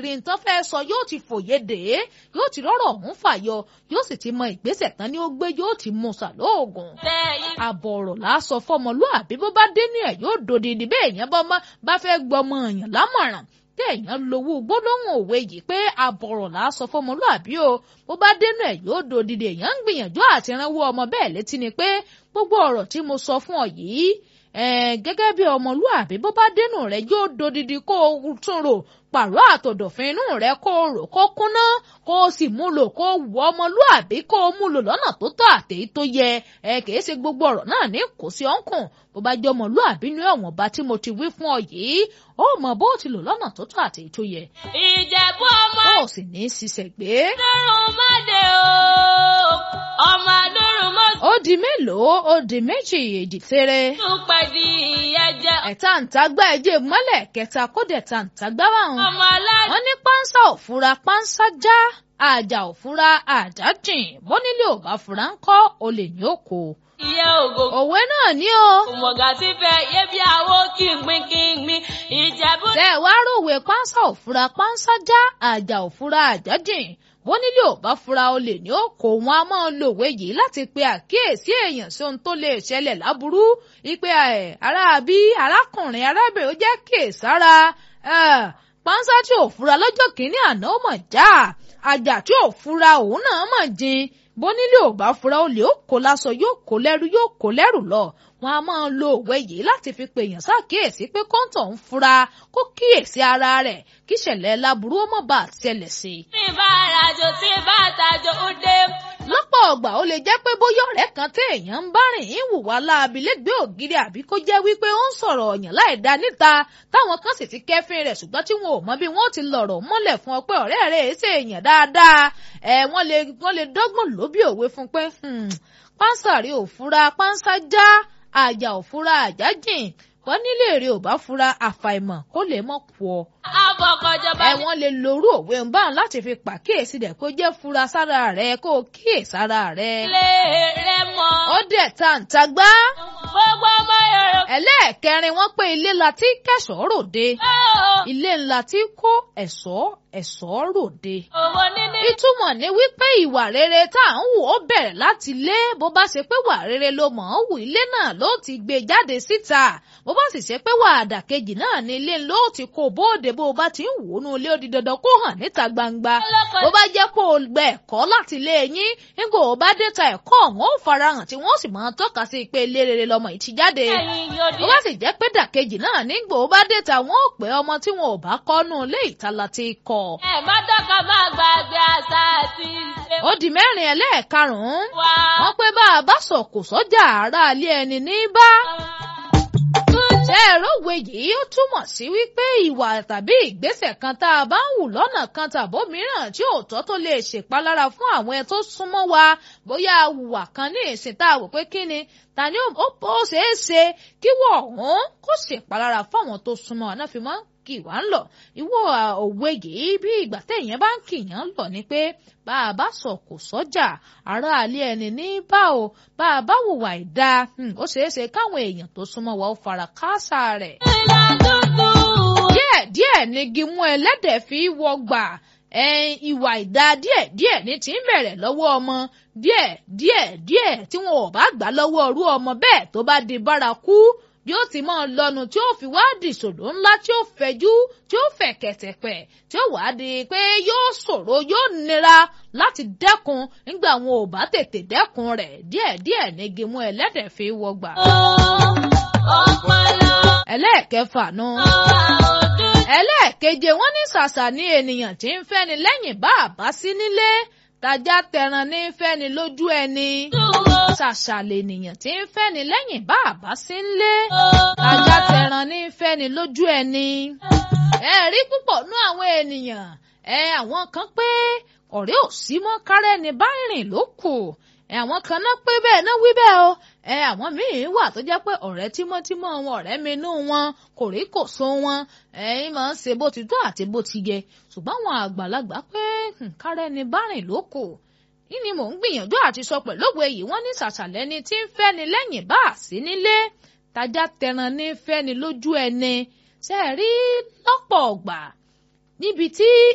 rí nǹkan fẹ́ sọ yóò ti fòye dè é yóò ti rọ́rọ̀ ọ̀hún fàyọ yóò sì ti mọ ìgbésẹ̀ tán ni ó gbé yóò ti mú sàlóògùn àbọ̀ ọ̀rọ̀ lásọ fọmọlúàbí bó bá dé ní ẹ̀ yóò dòdìdì bẹ́ẹ̀ yẹn bá fẹ́ gbọmọ èèyàn lámọ̀ràn téèyàn lowó gbólóhùn òwe yìí pé àbọ̀rọ̀ là á sọ fọmọlúàbí o bó bá dénú ẹ̀ yóò dòdìdì èèyàn ń gbìyànjú àti ránwó ọmọ bẹ́ẹ̀ létí ni pé gbogbo ọ̀rọ̀ tí mo sọ fún ọ yìí gẹ́gẹ́ bí ọmọlúàbí bó bá dénú rẹ̀ yóò dòdìdì kó o tún rò pàrọ̀ àtọ̀dọ̀fin inú rẹ̀ kó o rò kó kúnná kó o sì mú lò kó o wọ ọmọlúàbí kó o mú lò lọ́nà tó tọ́ àtèyí tó yẹ ẹ kìí ṣe gbogbo ọ̀rọ̀ náà ní kò sí ọ̀nkùn bó bá jẹ́ ọmọlúàbí ní ọ̀wọ̀n bá tí mo ti wí fún ọ yìí ó mọ bó ti lò lọ́nà tó tọ́ àtèyí tó yẹ. ìjẹ̀bú ọmọ. ó sì ní í ṣiṣẹ́ gbé. lọ́rùn mọ́dẹ o ọmọ lọ́rùn mọ́dẹ. ó di mélòó ó di méjì èjì tèrè. tún pẹ́ di ẹ̀jẹ̀. ẹ̀ta ǹtagbá ẹ̀jẹ̀ mọ́lẹ̀ kẹta kódẹ̀ ta ǹtagbá wà hàn. ọmọ aládùn. wọ́n ní pánsá ò fura pánsá já àjà ò fura àjà jìn bónílé ò bá fura ń kọ́ olè ní òkò. iye ògo. òwe náà ní o. òmùgà ti fẹ́ yé bí àwo kí n gbin kí n gbin ìjẹ̀bú. tẹ́ ẹ wá ròwe pánsá ò fura pánsá já àjà ò fura àjà jìn bónílé ò bá fura olè ní òkò wọn a máa lo òwe yìí láti pe àkíyèsí èèyàn sí ohun tó lè ṣẹlẹ̀ láburú ipe ẹ̀ aráabí arákùnrin arábìnrin ó jẹ́ kíyèsára pánsá tí ò fura lọ́jọ́ kìíní àná ó mọ̀ já àjà tí ò fura òun náà mọ̀ jin bónílé ò bá fura olè ó kó láṣọ yóò kó lẹ́rú yóò kó lẹ́rù lọ wọn a máa lo òwe yìí láti fi pe èèyàn ṣàkíyèsí pé kọ́ńtọ̀ ń fura kó kíyèsí ara rẹ̀ kí ìṣẹ̀lẹ̀ láburú ó mọ̀ bá ṣẹlẹ̀ sí i. tí bá rajo tí bá tajo ó dé. lọ́pọ̀ ọgbà ó lè jẹ́ pé bóyá ọ̀rẹ́ kan tí èèyàn ń bá rìn ń hùwà láabi lẹ́gbẹ̀ẹ́ ògiri àbí kó jẹ́ wípé ó ń sọ̀rọ̀ ọ̀yàn láì dá níta táwọn kan sì ti kẹ́fín rẹ̀ ṣùgbọ́n tí wọn ò mọ bí wọ́n ti lọ̀rọ̀ mọ́lẹ̀ fún ọ pé ọ̀rẹ́ rẹ̀ ẹ̀ ṣe èèyàn dáadáa ẹ̀ wọ́n lè wọ́n lè dọ́gbọ̀n lóbi òwe fún pé pánsá rí òfura pánsá já àjà òfura àjà jìn wọ́n nílé èrè ò bá fura àfàìmọ̀ kó lè mọ̀ kú ọ. abọ́kọ̀jọba ẹ wọ́n lè lorú òwe ń bá wọn láti fi pàkíyèsí rẹ̀ kó jẹ́ fura sára rẹ̀ kó kíyèsára rẹ̀. lé rẹ mọ́. ó dẹ̀ tàǹtàgbá. gbogbo ọmọ yorùbá. ẹlẹ́ẹ̀kẹrin wọ́n pé ilé ńlá tí kẹsàn-án ròde ilé ńlá tí kó ẹ̀ṣọ́ ẹ̀ṣọ́ ròde. owó níní. ìtumọ̀ ni wípé ìwà rere tá à ń wù ó bẹ̀rẹ̀ láti lé bó bá ṣe pé wà rere ló mọ̀ ọ́n wù ilé náà ló ti gbé jáde síta bó bá sì ṣe pé wà àdàkejì náà ní ilé ló ti kó bóde bó bá ti ń wò ó nu ilé ó di dandan kó hàn níta gbangba bó bá jẹ́ kó o gbẹ ẹ̀kọ́ láti lé yín nígbà ó bá dé ta ẹ̀kọ́ ọ̀hún ó farahàn tí wọ́n sì máa tọ́ka sí pé ilé rere lọmọ yìí ti jáde ẹ̀yin yóò di. bó bá sì jẹ́ pé dàkejì náà nígbà ó bá dé ta wọ́n ó pé ọmọ tí wọn ò bá kọ́ nù ilé ìtala ti kọ́ ẹ má dọ́ka má gbàgbé àṣà àti ìṣe ó di mẹ́rin ẹlẹ́ẹ̀karùn-ún wa. wọ́n pé bá a bá sọ̀kò sọ́jà ara alẹ́ ẹni ní bá. ṣé ẹ̀rọ òwe yìí ó túmọ̀ sí wípé ìwà tàbí ìgbésẹ̀ kan tá a bá ń wù lọ́nà kan tàbó mìíràn tí ò tọ́ tó lè ṣèpalára fún àwọn ẹ tó súnmọ́ wa bóyá a hùwà kan ní ìsìn tá a wò pé kí ni ta ni ó ó ṣeé ṣe kí wọ́n ọ̀hún kó ṣèpalára fáwọn tó súnmọ́ àná fi máa ń kì wá ń lọ ìwọ òwe yìí bí ìgbà téèyàn bá ń kìyàn lọ ni pé bá a bá sọ kò sọ́jà ará alẹ́ ẹni ní bá o bá a bá hùwà ìdá ó ṣeé ṣe káwọn èèyàn tó súnmọ́ wa ó fara káásá rẹ̀. ìlà dúdú. díẹ̀ díẹ̀ ni gimú ẹlẹ́dẹ̀ fi wọgbà ìwà ìdá díẹ̀ díẹ̀ ní ti ń bẹ̀rẹ̀ lọ́wọ́ ọmọ díẹ̀ díẹ̀ díẹ̀ tí wọn ò bá gbà lọ́wọ́ ọrú ọmọ bẹ́ẹ̀ tó bá di bárakú bí ó ti máa lọ́nu tí ó fi wá di ìṣòro ńlá tí ó fẹ̀jú tí ó fẹ̀ kẹ̀tẹ̀pẹ̀ tí ó wá di pé yóò ṣòro yóò nira láti dẹ́kun nígbà wọn ò bá tètè dẹ́kun rẹ̀ díẹ̀díẹ̀ ní gimú ẹlẹ́dẹ̀ fi wọgbà. ọpọlọ. ẹlẹ́ẹ̀kẹfà nu. òdú. ẹlẹ́ẹ̀keje wọ́n ní ṣàṣà ní ènìyàn tí ń fẹ́ni lẹ́yìn bá àbá sí nílé tajá tẹran ní fẹ́ni lójú ẹni dúró. ṣàṣà lènìyàn tí ń fẹ́ni lẹ́yìn bá àbá sí nílé tajá tẹran ní fẹ́ni lójú ẹni. ẹ rí púpọ̀ nú àwọn ènìyàn ẹ àwọn kan pé ọ̀rẹ́ ò sí mọ́ kárẹ́ ni bá rìn ló kù ẹ àwọn kan náà pé bẹ́ẹ̀ náà wí bẹ́ẹ̀ o ẹ àwọn míín wà tó jẹ́ pé ọ̀rẹ́ tímọ́tímọ́ wọn ọ̀rẹ́ minú wọn kò rí kò so wọn ẹ̀yin máa ń ṣe bó ti tó àti bó ti yẹ ṣùgbọ́n àwọn àgbàlagbà pé kárẹ́ ni bá rìn ló kù yìí ni mò ń gbìyànjú àti sọ pẹ̀lú òwe yìí wọ́n ní ṣàṣàlẹ́ ni tí ń fẹ́ni lẹ́yìn bá a sí nílé tajá tẹran ní fẹ́ni lójú ẹni ṣe rí lọ́pọ̀ ọ̀gbà níbi tí